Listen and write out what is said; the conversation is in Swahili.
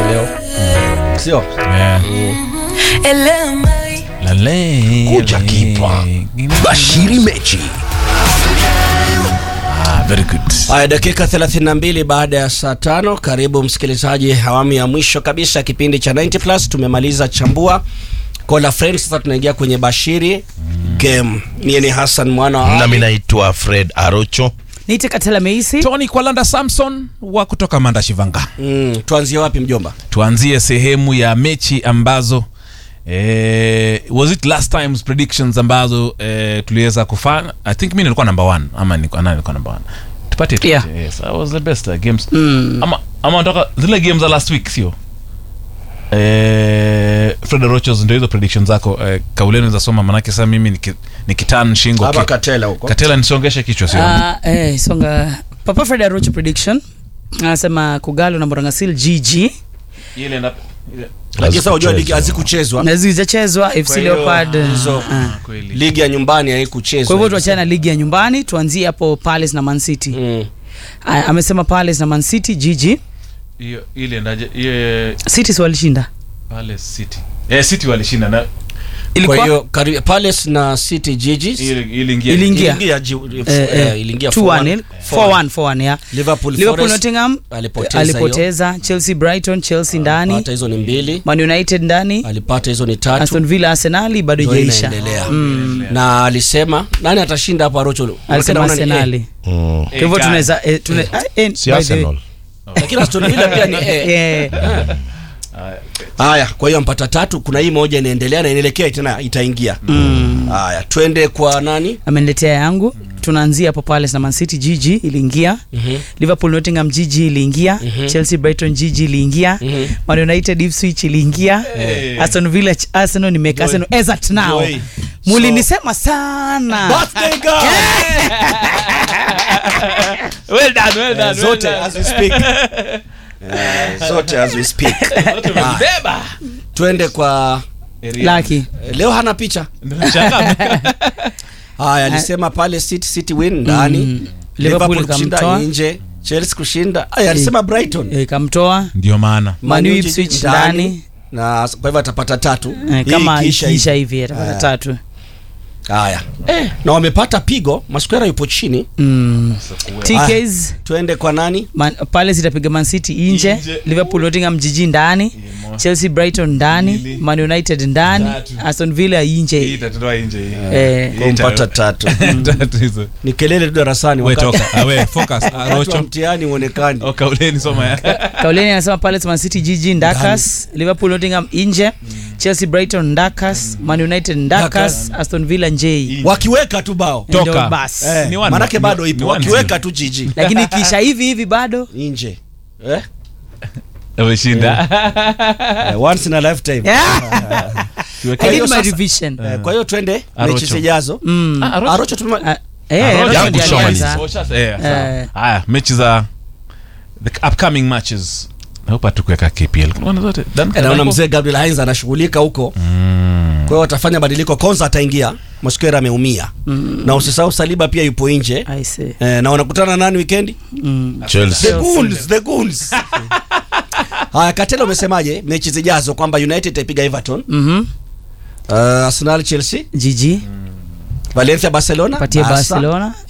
leo sio Lale. Kuja kipa. Bashiri mechi. Ah, very good. haya dakika 32 baada ya saa tano karibu msikilizaji awamu ya mwisho kabisa ya kipindi cha 90 plus tumemaliza chambua kola friends sasa tunaingia kwenye bashiri game mie ni hassan mwana wa Nami Ali. naitwa Fred Arocho. niite katela meisi Tony Kwalanda Samson wa kutoka Manda Shivanga. mm, tuanzie wapi mjomba Tuanzie sehemu ya mechi ambazo eh, was it last times predictions ambazo eh, tuliweza kufanya I think mi nilikuwa number one ama nilikuwa nani nilikuwa number one tupate tupate. Yeah. yes I was the best uh, games ama ama nataka zile games za last week sio Eh, Fred Rochos ndio hizo predictions zako eh, kauleni za soma manake sasa mimi niki- nikitan shingo hapa ki- katela huko katela nisongeshe kichwa sio Ah, eh, songa papa fred arocho prediction anasema kugalo na morangasil gg ile na ile lakini sasa unajua ligi Hazikuchezwa. hazikuchezwa na zilizochezwa fc Kwa hiyo, leopard hizo- ah. kweli ligi ya nyumbani haikuchezwa kwa hivyo tuachane na ligi ya nyumbani tuanzie hapo palace na man city mm. Ah, amesema palace na man city gg hiyo ile ndaje hiyo city si walishinda pale city eh city walishinda na kwa ilikuwa hiyo kari- palace na city jiji ile iliingia Iliingia. iliingia ji- eh, eh, eh, iliingia 2-1, 4-1. 4-1, 4-1, yeah. Liverpool liverpool Forest nottingham alipoteza alipoteza chelsea brighton chelsea ndani pata hizo ni mbili man united ndani alipata hizo ni tatu aston villa arsenali bado Ndio ijaisha inaendelea na alisema nani atashinda hapo arocho alisema Unaona ni A. arsenali Mm. kwa hivyo tunaweza eh, tuna- ah, eh, Si by the way. Arsenal. lakini aston villa pia ni A. Eh, haya kwa hiyo mpata tatu kuna hii moja inaendelea na inaelekea tena itaingia haya twende kwa nani ameniletea yangu tunaanzia hapo palace na man city gg iliingia liverpool nottingham gg iliingia chelsea brighton gg iliingia man united ipswich iliingia aston villa Ch- arsenal nimeka arsenal as at now Joy. mulinisema sana birthday girl well done well done zote as we speak Eh, zote as we speak beba twende kwa laki eh, leo hana picha haya alisema pale city city win ndani Liverpool liverpool kushinda ikamtoa. nje chelsea kushinda aya alisema brighton eh, kamtoa ndio maana Man U Man U Ipswich ndani. ndani. na kwa hivyo atapata tatu eh, Hii kama ikiisha ikiisha hivi. hivi atapata Ah. tatu haya na wamepata pigo maskwera yupo chini Mm. tks twende kwa nani Man, palace itapiga man city nje Nje. liverpool nottingham jiji ndani mo- chelsea brighton ndani Mbili. man united ndani Tatu. aston villa hii nje itatoa nje hii Eh. kwa mpata tatu tatu hizo ni kelele tu darasani we wakati- toka Ah, we focus Ah, wakati wa rocho mtihani uonekani oh kauleni soma ya kauleni anasema palace man city jiji ndakas liverpool nottingham nje chelsea brighton ndakas man united ndakas aston villa nje wakiweka tu bao Toka. Ndio basi. Eh, Ni one- manake ni- bado ni ipo one wakiweka zero. tu jiji lakini kisha hivi hivi bado nje eh? ameshinda Eh, once in a lifetime I Kwa hiyo did my sasa- revision Eh, kwa hiyo twende Arocho. mechi zijazo Mm. Ah, Arocho. arocho tuma Ah, eh, Arocho Arocho yangu ndiye shamaliza. alianza. Oh, sasa, eh, sawa. Eh. haya mechi za the upcoming matches nahopa tukuweka kpl Unaona zote Dan- Eh, naona Dan- mzee gabriel heinz anashughulika huko kwa hiyo watafanya badiliko konza ataingia mosquera ameumia na usisahau saliba pia yupo nje I see. eh, na wanakutana nani wikendi Mm. the Chelsea. goons the goons haya katela umesemaje mechi zijazo kwamba united itaipiga everton Mhm. uh, arsenal chelsea jiji valencia barcelona patie Barca. barcelona